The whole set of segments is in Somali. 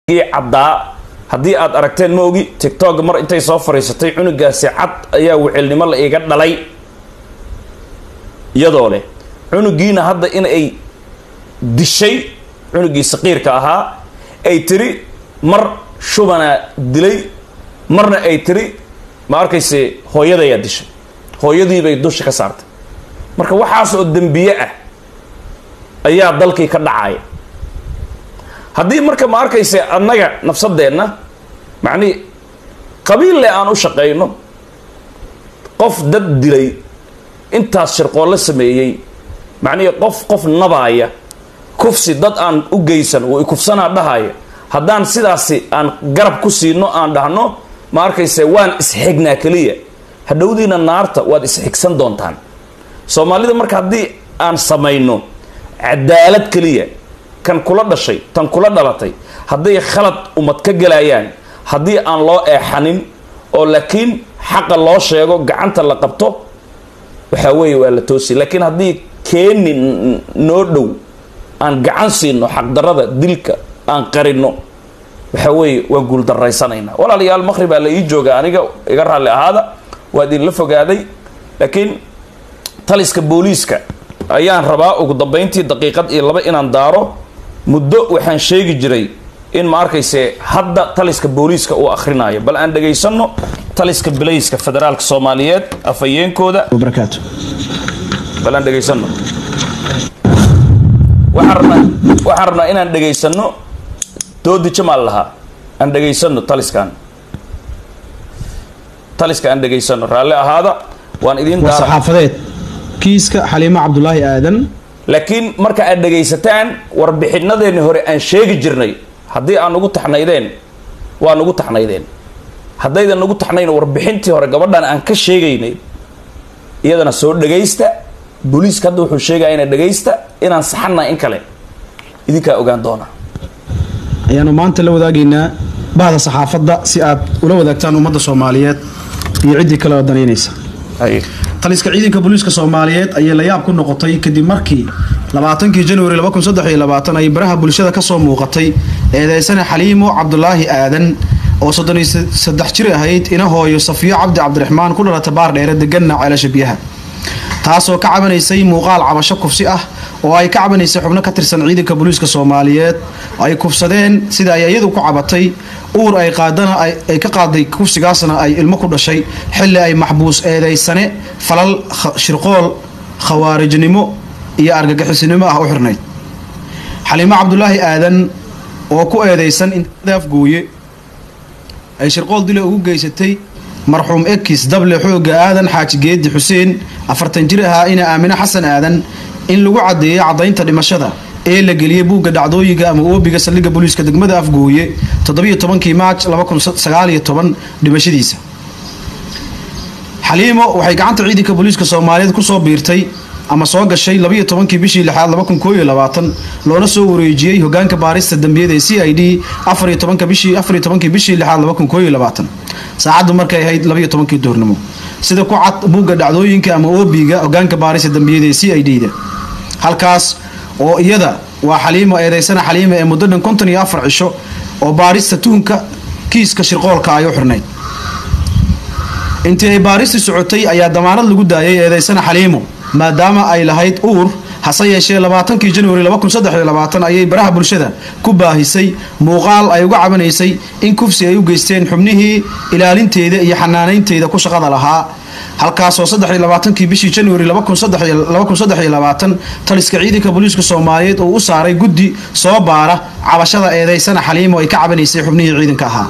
ii caddaa haddii aad aragteen ma ogi tictok mar intay soo fariisatay cunugaasi cad ayaa wicilnimo la iiga dhalay iyadoo leh cunugiina hadda in ay dishay cunugii saqiirka ahaa ay tiri mar shubanaa dilay marna ay tiri ma arkayse hooyadayaa dishay hooyadiibay dusha ka saartay marka waxaas oo dembiye ah ayaa dalkii ka dhacaya haddii marka ma arkayse annaga nafsadeenna macnihi qabiille aan u shaqayno qof dad dilay intaas shirqoollo sameeyey macnihii qof qof nabaaya kufsi dad aan u geysan uu ikufsanaa dhahaya haddaan sidaasi aan garab ku siino aan dhahno ma arkayse waan isxignaa keliya hadhowdiina naarta waad isxigsan doontaan soomaalida marka haddii aan samayno cadaalad keliya kan kula dhashay tan kula dhalatay hadday khalad umad ka gelayaan haddii aan loo eexanin oo laakiin xaqa loo sheego gacanta la qabto waxaa weeye waa la toosi laakiin haddii keeni noo dhow aan gacan siino xaqdarada dilka aan qarino waxaa weeye waan guuldarraysanaynaa walaalayaal maqhribaa la ii jooga aniga iga raalli ahaada waa idinla fogaaday laakiin taliska booliiska ayaan rabaa ugu dambayntii daqiiqad iyo laba inaan daaro muddo waxaan sheegi jiray in ma arkayse hadda taliska booliiska uu akhrinayo bal aan dhegaysano taliska bilayska federaalka soomaaliyeed afhayeenkooda وبركاته bal aan dhegaysano waxaan rabnaa waxaan rabnaa inaan dhegaysano doodi jamaal lahaa aan dhegaysano taliskan taliska aan dhegaysano raalli ahaada waan idiin daara وصحافديت كيسك حليمة عبد الله آدم laakiin marka aad dhegaysataan warbixinadeeni hore aan sheegi jirnay haddii aan ugu taxnaydeen waa nugu taxnaydeen haddaydan nugu taxnayn warbixintii hore gabadhan aan ka sheegaynay iyadana soo dhagaysta booliiska hadda wuxuu sheegaya ina dhagaysta inaan saxanna in kale idinkaa ogaan doona ayaanu maanta la wadaagaynaa bahda saxaafadda si aad ula wadaagtaan ummadda soomaaliyeed iyo ciddii kale oo danaynaysa taliska ciidanka booliiska soomaaliyeed ayay la yaab ku noqotay kadib markii labaatankii januari ay baraha bulshada kasoo muuqatay eedeysane xaliimo cabdulaahi aadan oo soddoniyo saddex jir ahayd ina hooyo safiyo cabdi cabdiraxmaan ku dhalata baar dheere deganna ceelasha biyaha taasoo ka cabanaysay muuqaal cabasho kufsi ah oo ay ka cabanaysay xubno ka tirsan ciidanka booliiska soomaaliyeed ay kufsadeen sida ay iyadu ku cabatay uur ay qaadana ay ka qaaday kufsigaasna ay ilmo ku dhashay xilli ay maxbuus eedeysane falal shirqool khawaarijnimo iyo argagixisnimo ah u xirnayd xaliimo cabdulaahi aadan oo ku eedeysan indaafgooye ay shirqool dile ugu geysatay marxuum ekis dable xooga aadan xaaji geedi xuseen afartan jir ahaa ina aamine xasan aadan in lagu caddeeyay caddaynta dhimashada ee la geliyey buugga dhacdooyinka ama oobiga saldhigga booliiska degmada afgooye toddobiyo tobankii maaj dhimashadiisa xaliimo waxay gacanta ciidanka booliiska soomaaliyeed kusoo biirtay ama soo gashay labayo tobankii bishii lixaad loona soo wareejiyey hogaanka baarista dambiyada ee c i d afariyo tobanka bishii afariyo tobankii bishii lixaad saacaddu markay ahayd labayo tobankii duurnimo sida ku cad buugga dhacdooyinka ama oobiga hogaanka baarista dambiyada ee c i d da halkaas oo iyada waa xaliimo eedeysana xaliima ee muddo dhan konton iyo afar cisho oo baarista tuhunka kiiska shirqoolka ay u xirnayd intii ay baaristi socotay ayaa damaanad lagu daayay eedeysana xaliimo maadaama ay lahayd uur hase yeeshee labaatankii januari ayay baraha bulshada ku baahisay muuqaal ay uga cabanaysay in kufsi ay u geysteen xubnihii ilaalinteeda iyo xanaanaynteeda ku shaqada lahaa halkaasoo kii bishii januari taliska ciidanka booliiska soomaaliyeed uu u saaray guddi soo baara cabashada eedeysana xaliimo ay ka cabanaysay xubnihii ciidanka ahaa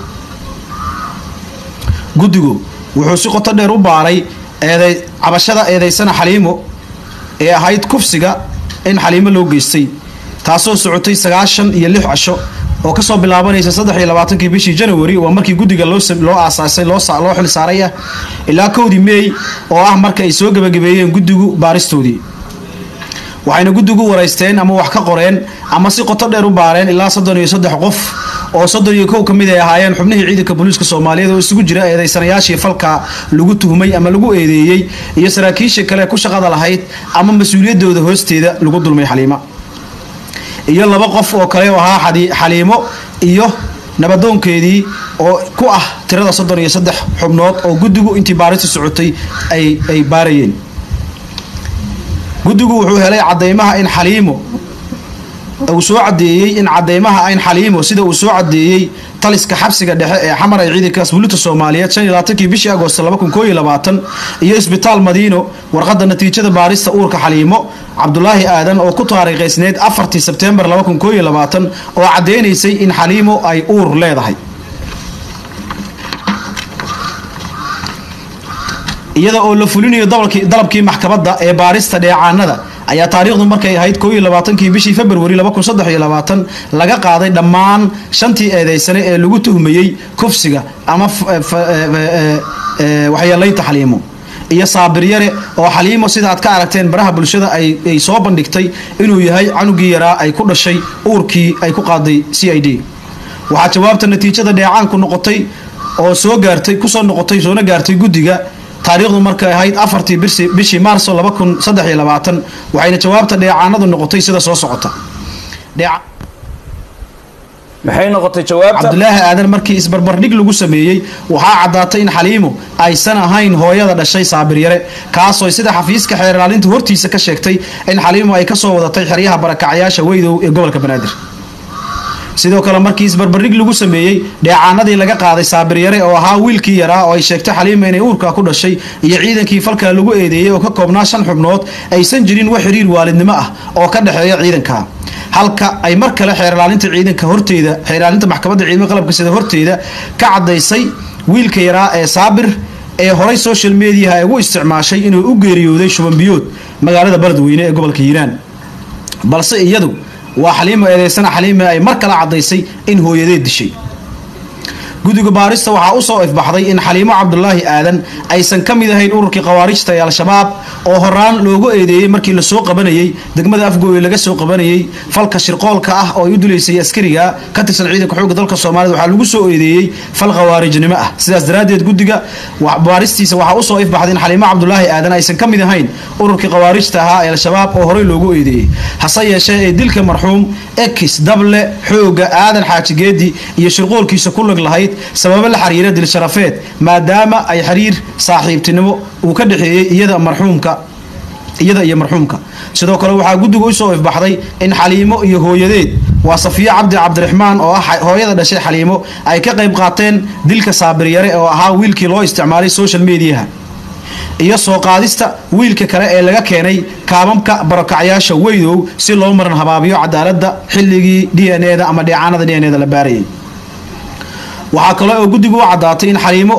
guddigu wuxuu si qoto dheer u baaray cabashada eedeysana xaliimo ee ahayd kufsiga in xaliimo loo geystay taasoo socotay sagaashan iyo lix casho oo kasoo bilaabanaysa saddexiyo labaatankii bishii januari waa markii guddiga loo aasaasay loo xil saaray ah ilaa kowdii meey oo ah marka ay soo gebagabeeyeen guddigu baaristoodii waxayna guddigu waraysteen ama wax ka qoreen ama si qoto dheer u baareen ilaa soddon iyo saddex qof oo soddon iyo kow ka mid ay ahaayeen xubnihii ciidanka booliiska soomaaliyeed oo isugu jira eedeysanayaashii falka lagu tuhmay ama lagu eedeeyey iyo saraakiisha kale ku shaqada lahayd ama mas-uuliyadooda hoosteeda lagu dulmay xaliima iyo laba qof oo kale oo ahaa xaliimo iyo nabadoonkeedii oo ku ah tirada soddon iyo saddex xubnood oo guddigu intii baarista socotay ay ay baarayeen guddigu wuxuu helay cadeymaha in xaliimo uu soo cadeeyey in cadeymaha in xaliimo sida uu soo cadeeyey taliska xabsiga dhexe ee xamar ay ciidanka asbuulinta soomaaliyeed shan iyo labaatankii bishii agoost laba kun koo iyo labaatan iyo isbitaal madiino warqadda natiijada baarista uurka xaliimo cabdulaahi aadan oo ku taariikhaysneyd afartii sebtembar laba kun koo iyo labaatan oo cadeynaysay in xaliimo ay uur leedahay iyada oo la fulinayo dalabkii maxkamadda ee baarista dheecaanada ayaa taariikhdu markay ahayd koo iyo labaatankii bishii februari laba kun saddex iyo labaatan laga qaaday dhammaan shantii eedeysane ee lagu tuhmayey kufsiga ama waxyeelaynta xaliimo iyo saabiryare oo xaliimo sida aad ka aragteen baraha bulshada ay soo bandhigtay inuu yahay canugii yaraa ay ku dhashay uurkii ay ku qaaday c i d waxaa jawaabta natiijada dheecaanku noqotay oo soo gaartay kusoo noqotay soona gaartay guddiga taariikhdu markay ahayd afartii bishii maarso laba kun saddex iyo labaatan waxayna jawaabta dheecaanadu noqotay sida soo socota maxay noqotay jawaabta cabdulaahi aadan markii isbarbardhig lagu sameeyey waxaa caddaatay in xaliimo aysan ahayn hooyada dhashay saabiryare kaasoo sida xafiiska xeer ilaalinta hortiisa ka sheegtay in xaliimo ay kasoo wadatay xeryaha barakacyaasha weydow ee gobolka banaadir sidoo kale markii isbarbardhig lagu sameeyey dheecaanadii laga qaaday saabiryare oo ahaa wiilkii yaraa oo ay sheegtay xaliima inay uurka ku dhashay iyo ciidankii falkaa lagu eedeeyey oo ka koobnaa shan xubnood aysan jirin wax xiriir waalidnimo ah oo ka dhexeeya ciidanka halka ay mar kale xeerlaalinta ciidanka horteeda xeerlaalinta maxkamadda ciidamada qalabka sida horteeda ka cadaysay wiilka yaraa ee saabir ee horay social mediaha ay ugu isticmaashay inuu u geeriyooday shubanbiyood magaalada baladweyne ee gobolka hiiraan balse iyadu waa xaliimo eedeysana xaliime ay mar kale caddaysay in hooyadeed dishay guddiga baarista waxaa u soo ifbaxday in xaliimo cabdulaahi aadan aysan ka mid ahayn ururkii khawaarijta ee al-shabaab oo horaan loogu eedeeyey markii lasoo qabanayey degmada afgooye laga soo qabanayey falka shirqoolka ah oo ay u dilaysay askariga ka tirsan ciidanka xoogga dalka soomaaliyed waxaa lagu soo eedeeyey fal khawaarijnimo ah sidaas daraaddeed guddiga baaristiisa waxaa usoo ifbaxday in xaliimo cabdulaahi aadan aysan ka mid ahayn ururkii khawaarijta ahaa ee al-shabaab oo horey loogu eedeeyey hase yeeshee ee dilka marxuum ekis dable xooga aadan xaajigeedi iyo shirqoolkiisa ku lag lahayd sababo la xiriira dilsharafeed maadaama ay xiriir saaxiibtinimo uu ka dhexeeyey iyada marxuumka iyada iyo marxuumka sidoo kale waxaa guddiga usoo ifbaxday in xaliimo iyo hooyadeed waa safiyo cabdi cabdiraxmaan oo ah hooyada dhashay xaliimo ay ka qayb qaateen dilka saabiryare oo ahaa wiilkii loo isticmaalay social mediaha iyo soo qaadista wiilka kale ee laga keenay kaababka barakacyaasha weydow si loo maran habaabiyo cadaaladda xilligii d n eda ama dheecaanada d n eda la baarayay waxaa kale oo guddigu u caddaatay in xaliimo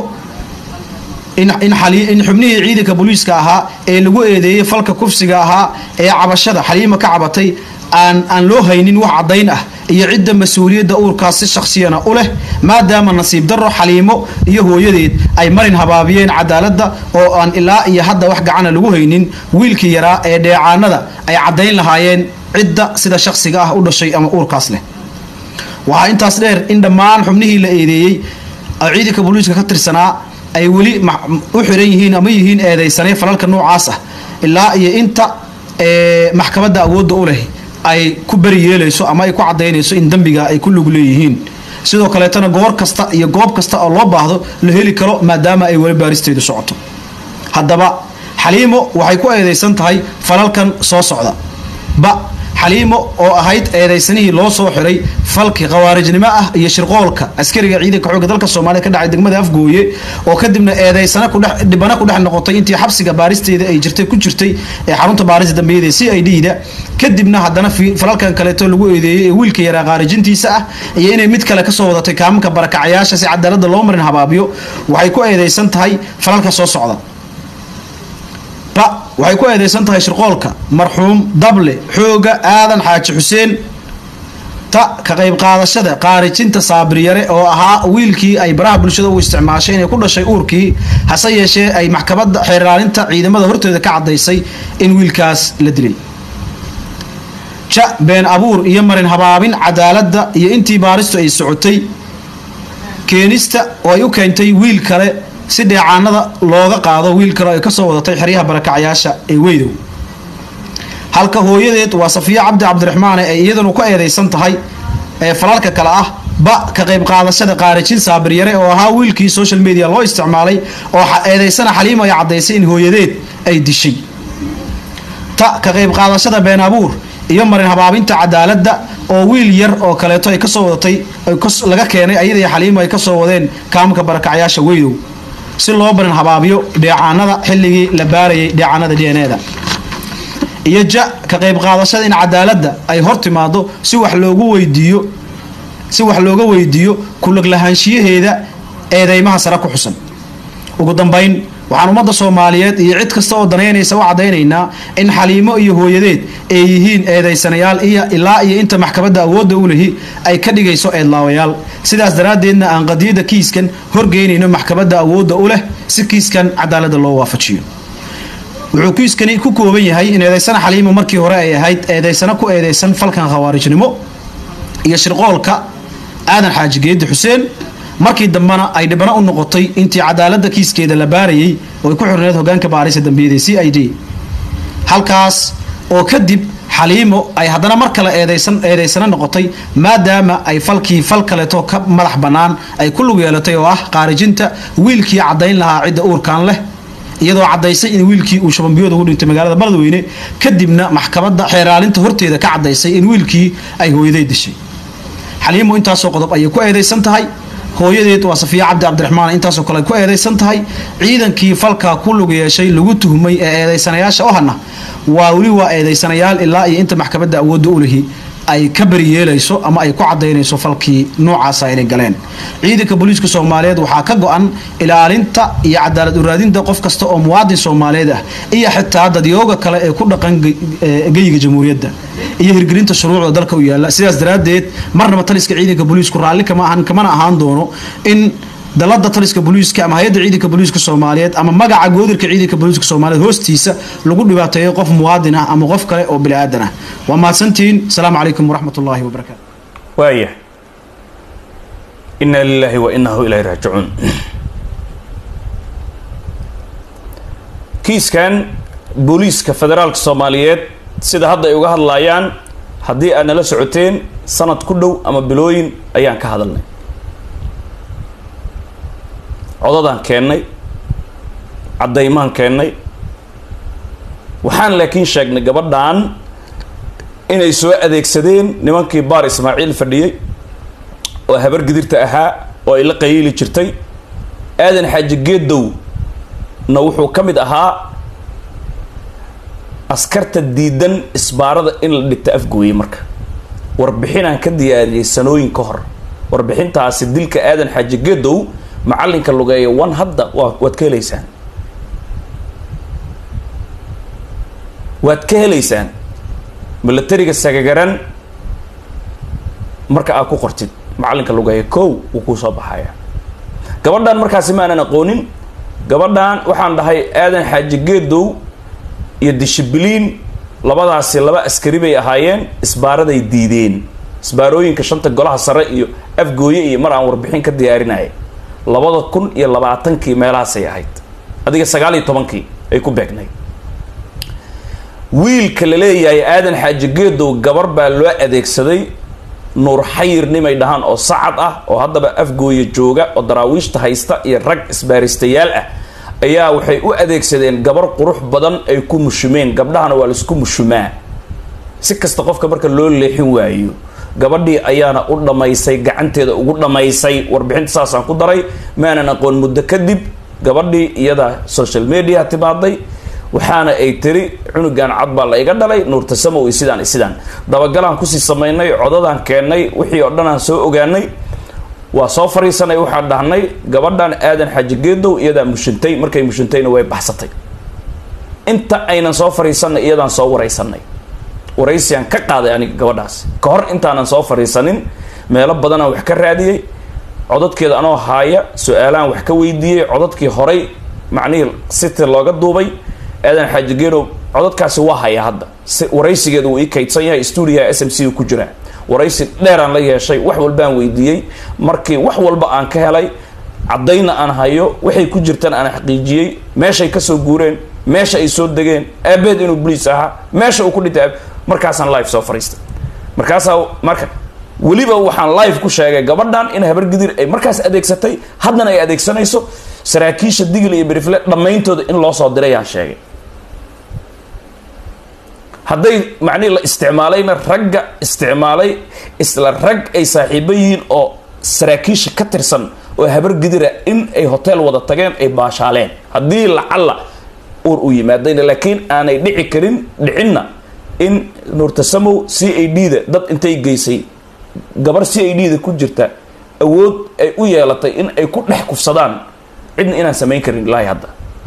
in xubnihii ciidanka booliiska ahaa ee lagu eedeeyey falka kufsiga ahaa ee cabashada xaliimo ka cabatay aan aan loo haynin wax caddayn ah iyo cidda mas-uuliyadda uurkaas si shakhsiyana u leh maadaama nasiib darro xaliimo iyo hooyadeed ay marin habaabiyeen cadaaladda oo aan ilaa iyo hadda wax gacana lagu haynin wiilkii yaraa ee dheecaanada ay caddayn lahaayeen cidda sida shakhsiga ah u dhashay ama uurkaas leh waxaa intaas dheer in dhammaan xubnihii la eedeeyey oo ciidanka booliiska ka tirsanaa ay weli u xiran yihiin ama yihiin eedeysanay falalka noocaas ah ilaa iyo inta maxkamadda awoodda u leh ay ku beri yeelayso ama ay ku cadaynayso in dembiga ay ku lug leeyihiin sidoo kaleetana goor kasta iyo goob kasta oo loo baahdo la heli karo maadaama ay weli baaristeedu socoto haddaba xaliimo waxay ku eedeysan tahay falalkan soo socda ba xaliimo oo ahayd eedaysanihii loo soo xiray falki khawaarijnimo ah iyo shirqoolka askariga ciidanka xoogga dalka soomaaliyed ka dhacay degmada afgooye oo kadibna eedaysana dhibana ku dhex noqotay intii xabsiga baaristeeda ay jirtay ku jirtay ee xarunta baarista dambiyada ee c i d da kadibna haddana falalkan kaleeto lagu eedeeyey ee wiilka yaraa khaarijintiisa ah iyo inay mid kale kasoo wadatay kaamanka barakacayaasha si cadaalada loo marin habaabiyo waxay ku eedeysan tahay falalka soo socda waxay ku eedeysan tahay shirqoolka marxuum dable xooga aadan xaaji xuseen ta ka qayb qaadashada qaarijinta saabiryare oo ahaa wiilkii ay baraha bulshada u isticmaashay inay ku dhashay uurkii hase yeeshee ay maxkamadda xeerlaalinta ciidamada horteeda ka cadaysay in wiilkaas la dilay ja been abuur iyo marin habaabin cadaaladda iyo intii baaristu ay socotay keenista oo ay u keentay wiil kale si dheecaanada looga qaado wiil kale ay kasoo wadatay xeryaha barakacyaasha ee weydow halka hooyadeed waa safiyo cabdi cabdiraxmaane ay iyadanu ka eedeysan tahay ee falalka kale ah ba ka qayb qaadashada qaarijin saabiryare oo ahaa wiilkii social media loo isticmaalay oo eedaysana xaliimo ay caddaysay in hooyadeed ay dishay ta ka qayb qaadashada been abuur iyo marin habaabinta cadaaladda oo wiil yar oo kaleeto ay kasoo wadatay laga keenay ayadii xaliimo ay kasoo wadeen kaamka barakacyaasha weydow si loo barin habaabiyo dheecaanada xilligii la baarayay dheecaanada d n e da iyo ja ka qayb qaadashada in cadaaladda ay hor timaado si wax loogu weydiiyo si wax looga weydiiyo kulag lahaanshiyaheeda eedeymaha sare ku xusan ugu dambayn waxaan ummadda soomaaliyeed iyo cid kasta oo danaynaysa u caddaynaynaa in xaliimo iyo hooyadeed ay yihiin eedaysanayaal iyo ilaa iyo inta maxkamadda awoodda u lehi ay ka dhigayso eedlaawayaal sidaas daraaddeedna aan qadiyadda kiiskan horgeynayno maxkamadda awoodda u leh si kiiskan cadaaladda loo waafajiyo wuxuu kiiskani ku kooban yahay in eedaysana xaliimo markii hore ay ahayd eedaysano ku eedaysan falkan khawaarijnimo iyo shirqoolka aadan xaaji geedi xuseen markii dambena ay dhibano u noqotay intii cadaaladda kiiskeeda la baarayay oo ay ku xirneed hogaanka baarisa dambiyada c i d halkaas oo kadib xaliimo ay haddana mar kale eedaysan eedaysano noqotay maadaama ay falkii fal kaleeto ka madax bannaan ay ku lug yeelatay oo ah qaarijinta wiilkii caddayn lahaa cidda uurkan leh iyadoo caddaysay in wiilkii uu shabanbiyooda ugu dhintay magaalada baladweyne kadibna maxkamadda xeeraalinta horteeda ka caddaysay in wiilkii ay hooyaday dishay xaliimo intaasoo qodob ayay ku eedaysan tahay hooyadeed waa safiya cabdi cabdiraxmaan intaasoo kale ay ku eedaysan tahay ciidankii falkaa ku lug yeeshay lagu tuhmay ee eedaysanayaasha ohana waa weli waa eedaysanayaal ilaa iyo inta maxkamadda awoodda u lihi ay ka bariyeelayso ama ay ku cadaynayso falkii noocaasa inay galeen ciidanka booliiska soomaaliyeed waxaa ka go-an ilaalinta iyo cadaalad uraadinta qof kasta oo muwaadin soomaaliyeed ah iyo xitaa dadyooga kale ee ku dhaqan geyiga jamhuuriyadda iyo hirgelinta shuruucda dalka u yaala sidaas daraaddeed marnaba taliska ciidanka booliisku raalli kama ahan kamana ahaan doono in dalada taliska booliiska ama hay-adda ciidanka booliiska soomaaliyeed ama magaca goodirka ciidanka booliiska soomaaliyeed hoostiisa lagu dhibaateeyo qof muwaadin ah ama qof kale oo bini aadan ah waa mahadsantihiin asalaamu calaykum waraxmat ullaahi wabarakaatu waaya inaa lilaahi wa inahu ilayhi raajicuun kiiskan booliiska federaalka soomaaliyeed sida hadda ay uga hadlaayaan haddii aad nala socoteen sanad ku dhow ama bilooyin ayaan ka hadalnay codadaan keennay caddaymaan keennay waxaan laakiin sheegnay gabadhan inay soo adeegsadeen nimankii baar ismaaciil fadhiyey oo habar gidirta ahaa oo ay la qayiili jirtay aadan xaaji geedow na wuxuu ka mid ahaa askarta diidan isbaarada in la dhigta afgooyey marka warbixinaan ka diyaariyey sanooyin ka hor warbixintaasi dilka aadan xaaji geedow macallinka lugeeya one hadda waa waad ka helaysaan waad ka helaysaan milatariga sagagaran marka aad ku qortid macallinka lugeeya kow wuu kuu soo baxaya gabadhan markaasi ma aanan aqoonin gabadhan waxaan dhahay aadan xaaji geedow iyo dishibiliin labadaasi laba askari bay ahaayeen isbaaraday diideen isbaarooyinka shanta golaha sare iyo afgooye iyo mar aan warbixin ka diyaarinaya labada kun iyo labaatankii meelahaasay ahayd adiga sagaal iyo tobankii ay ku beegnayd wiilka la leeyahay aadan xaaji geedow gabar baa loo adeegsaday nuur xayir nimay dhahaan oo sacad ah oo haddaba afgooye jooga oo daraawiishta haysta iyo rag isbaaristayaal ah ayaa waxay u adeegsadeen gabar qurux badan ay ku mushumeen gabdhahana waa laisku mushumaa si kasta qofka marka loo leexin waayo gabadhii ayaana u dhammaysay gacanteeda ugu dhammaysay warbixinta saasaan ku daray maanan aqoon muddo kadib gabadhii iyada social media timaaday waxaana ay tiri cunugan cad baa la iga dhalay nuurtasamow iyo sidaan iyo sidaan dabagalaan kusii samaynay codadaan keennay wixii oo dhan aan soo ogaanay waa soo fariisanay waxaan dhahnay gabadhan aadan xaaji geedow iyadaa mushintay markay mushintayna way baxsatay inta aynan soo fariisanay iyadaan soo waraysanay waraysiaan ka qaaday aniga gabadhaas ka hor intaanan soo fariisanin meelo badanaan wax ka raadiyey codadkeeda anoo haaya su-aalaan wax ka weydiiyey codadkii horay macnihii siti looga duubay aadan xaaji geedow codadkaasi waa haya hadda si waraysigeeda wuu ii kaydsan yahay stuudiyaha s m c ku jiraa waraysi dheeraan la yeeshay wax walbaan weydiiyey markii wax walba aan ka helay caddayna aan hayo waxay ku jirtaan aan xaqiijiyey meeshay kasoo guureen meesha ay soo degeen aabeed inuu boliis ahaa meesha uu ku dhintay markaasaan live soo fariistay markaasaa marka weliba waxaan live ku sheegay gabadhan in habargidir ay markaas adeegsatay haddana ay adeegsanayso saraakiisha digil iyo berifle dhammayntooda in loo soo diray yaan sheegay hadday macnihi la isticmaalayna ragga isticmaalay isla rag ay saaxiibo yihiin oo saraakiisha ka tirsan oo habargidira in ay hotel wada tageen ay baashaaleen haddii lacalla uur u yimaadayna laakiin aanay dhici karin dhicinna in nuurtasamow c a d da dad intay geysay gabar c a d da ku jirta awood ay u yeelatay in ay ku dhex kufsadaan cidna inaan samayn karin ilaahi hadda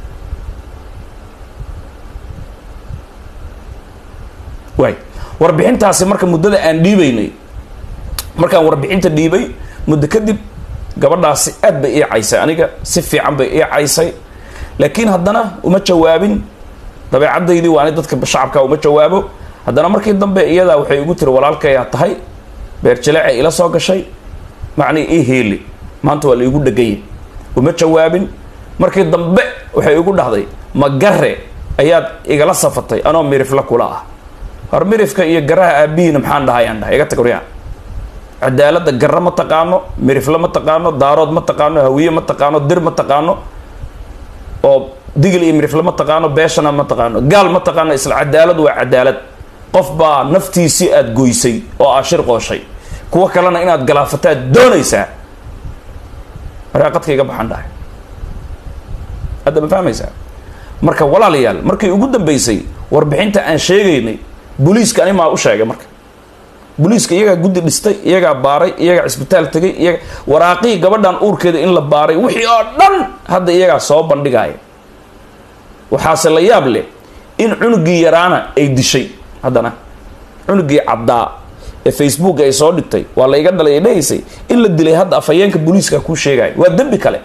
waay warbixintaasi marka muddada aan dhiibaynay markaan warbixinta dhiibay muddo kadib gabadhaasi aad bay ii caysay aniga si fiican bay ii caysay laakiin haddana uma jawaabin dabeecadaydii waa ani dadka shacabka uma jawaabo haddana markii dambe iyadaa waxay igu tiri walaalkayaa tahay beerjileecay ila soo gashay macnii ii heeli maanta waa la igu dhegaya uma jawaabin markii dambe waxay igu dhahday magare ayaad igala safatay anoo mirifla kula ah hor mirifka iyo garaha aabihiina maxaan dhahay aan dhahay iga tag waryaa cadaaladda garra ma taqaano mirifle ma taqaano daarood ma taqaano hawiye ma taqaano dir ma taqaano oo digil iyo mirifle ma taqaano beeshana ma taqaano gaal ma taqaano isla cadaalad waa cadaalad qof baa naftiisii aada goysay oo aa shir qooshay kuwo kalena inaad galaafataad doonaysaa maraaqadka iga baxaan dhahay hadda ma fahmaysaa marka walaalayaal markii ugu dambeysay warbixinta aan sheegaynay booliiska ani maa u sheegay marka booliiska iyagaa guddi dhistay iyagaa baaray iyagaa cisbitaal tegay iyaga waraaqihii gabadhan uurkeeda in la baaray wixii oo dhan hadda iyagaa soo bandhigaya waxaase la yaab leh in cunugii yaraana ay dishay haddana cunugii caddaa ee facebook ay soo dhigtay waa la iga dhalay ay dhahaysay in la dilay hadda afhayeenka booliiska kuu sheegaya waa dembi kale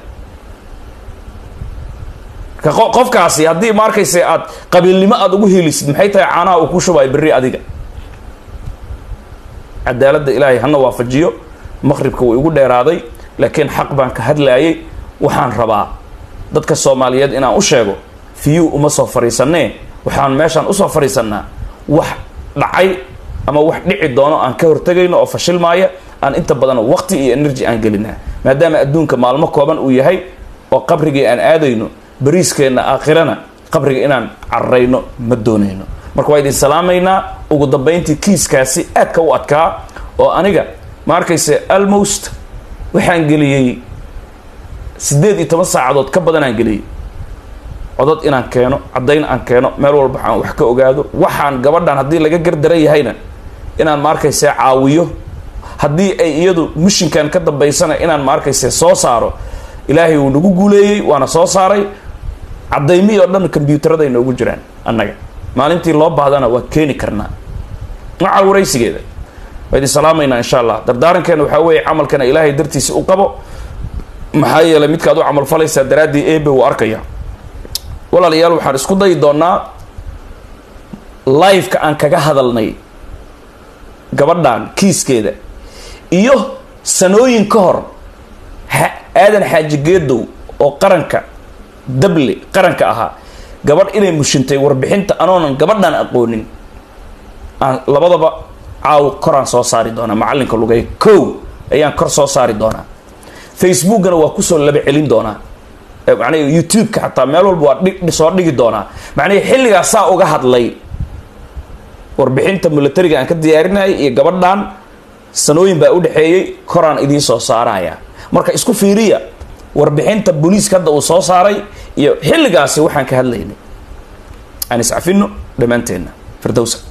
qofkaasi haddii ma arkayse aad qabiilnimo aada ugu helisid maxay tahay caanaha uu ku shubayo berri adiga cadaaladda ilaahay hana waafajiyo maqribka wuu igu dheeraaday laakiin xaq baan ka hadlaayay waxaan rabaa dadka soomaaliyeed inaan u sheego fiyuu uma soo fariisanee waxaan meeshaan usoo fariisanaa wax dhacay ama wax dhici doono aan ka hortegayno oo fashilmaaya aan inta badan waqti iyo energy aan gelinaa maadaama adduunka maalmo kooban uu yahay oo qabrigii aan aadayno bariiskeenna aakhirana qabriga inaan cararayno ma doonayno marka waa idin salaamaynaa ugu dambayntii kiiskaasi aadka u adkaa oo aniga ma arkayse almost waxaan geliyey siddeed iyo toban saacadood ka badan aan geliyey codod inaan keeno caddayn aan keeno meel walba aan wax ka ogaado waxaan gabadhan haddii laga gardaran yahayna inaan ma arkayse caawiyo haddii ay iyadu mishinkan ka dambaysana inaan ma arkayse soo saaro ilaahay wuu nagu guuleeyey waana soo saaray caddaymihii oo dhan kombyuutarada ay noogu jiraan annaga maalintii loo baahdana waa keeni karnaa maca waraysigeeda waa idin salaamaynaa insha allah dardaarankeena waxaa weeye camalkana ilaahay dartiisi u qabo maxaa yeelay midkaad u camal falaysaa daraaddii ebe wuu arkaya walaalayaal waxaan isku dayi doonaa liveka aan kaga hadalnay gabadhan kiiskeeda iyo sanooyin ka hor aadan xaaji geedow oo qaranka dable qaranka ahaa gabadh inay mushintay warbixinta anoonan gabadhan aqoonin aan labadaba caaw koraan soo saari doonaa macallinka lugay kow ayaan kor soo saari doonaa facebookana waa kusoo laba celin doonaa macnaha youtube-ka xataa meel walba waa dhi soo dhigi doonaa macnaha xilligaa saa uga hadlay warbixinta milatariga aan ka diyaarinayay iyo gabadhan sanooyin baa u dhexeeyey koraan idiin soo saaraya marka isku fiiriya warbixinta booliiska hadda uu soo saaray iyo xilligaasi waxaan ka hadlaynay aan iscafino dhammaanteenna firdowsa